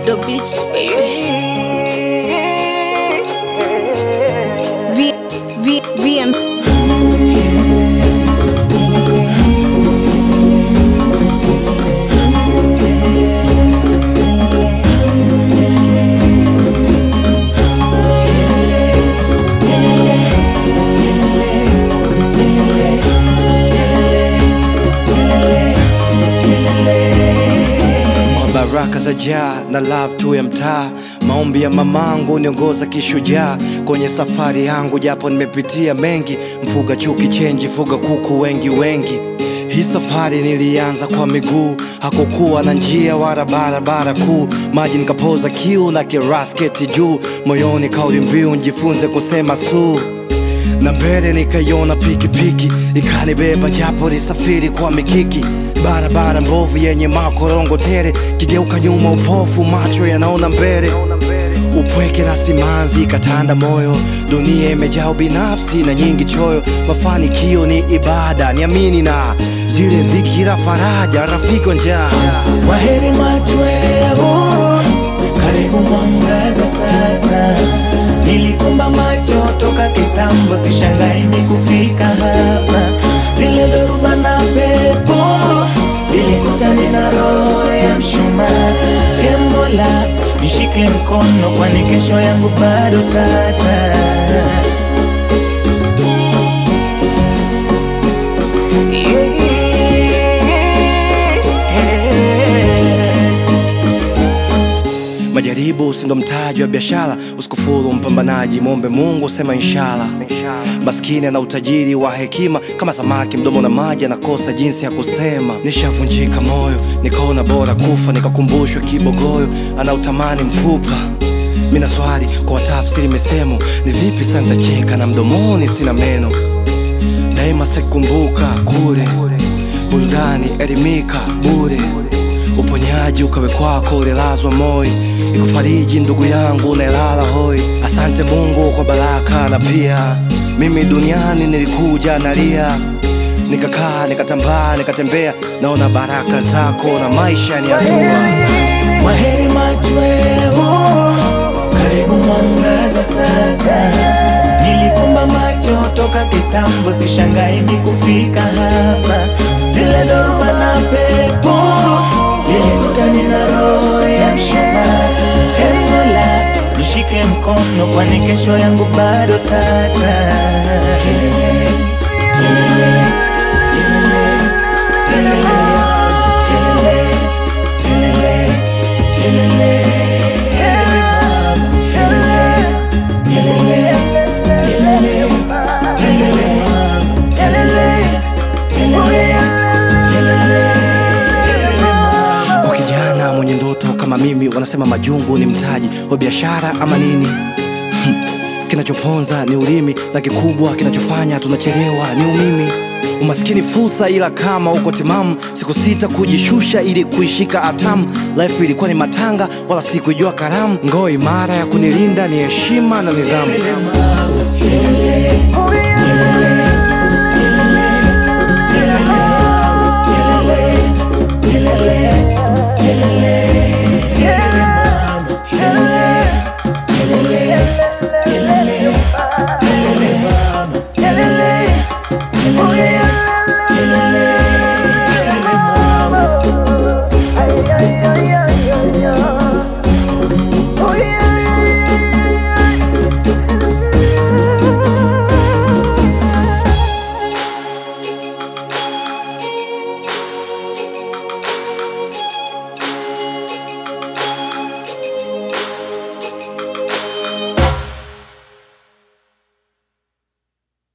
the beats, baby. V, V, VM. kwa baraka za jaa na love tu ya mtaa maombi ya mamangu niongoza kishujaa kwenye safari yangu japo nimepitia mengi mfuga chuki chenji fuga kuku wengi wengi hii safari nilianza kwa miguu hakukuwa na njia wala barabara kuu maji nikapoza kiu na kirasketi juu moyoni kauli mbiu njifunze kusema suu na mbele nikaiona pikipiki ikanibeba japo lisafiri kwa mikiki barabara mbovu yenye makorongo tere kigeuka nyuma upofu macho yanaona mbele upweke na simanzi ikatanda moyo dunia imejaa binafsi na nyingi choyo mafanikio ni ibada niamini na zile dhikira faraja rafiki wa njaa Kwaheri machweo, karibu mwangaza sasa. Nilifumba macho toka kitambo, sishangai ni kufika hapa. Zile dhoruba na pepo nilikutana na roho ya mshumaa. Ee Mola, nishike mkono, kwani kesho yangu bado tata. majaribu sindo mtaji wa biashara usikufuru mpambanaji mwombe mungu sema inshallah maskini ana utajiri wa hekima kama samaki mdomo na maji anakosa jinsi ya kusema nishavunjika moyo nikaona bora kufa nikakumbushwa kibogoyo anautamani mfupa mina swali kwa watafsiri misemo ni vipi sasa nitacheka na mdomoni sina meno daima sitakumbuka kule burudani elimika bure uponyaji ukawe kwako ulilazwa moi ikufariji ndugu yangu unaelala hoi asante mungu kwa baraka na pia mimi duniani nilikuja nalia nikakaa nikatambaa nikatembea naona baraka zako na maisha ni hatua Kwaheri machweo, karibu mwangaza sasa. Nilifumba macho toka kitambo, sishangai ni kufika hapa. Zile dhoruba na pepo nilikutana na roho ya mshumaa. Ee Mola, nishike mkono, kwani kesho yangu bado tata. Kelele, kelele, kelele, kelele, kelele, kelele, kelele, kelele, kelele, kelele, kelele, kelele, kelele, kelele. kwa kijana mwenye ndoto kama mimi wanasema majungu ni mtaji wa biashara ama nini Hmm. kinachoponza ni ulimi na kikubwa kinachofanya tunachelewa ni umimi umaskini fursa ila kama uko timamu siku sita kujishusha ili kuishika atamu life ilikuwa ni matanga wala sikuijua karamu ngoo imara ya kunilinda ni heshima na nidhamu Kelele,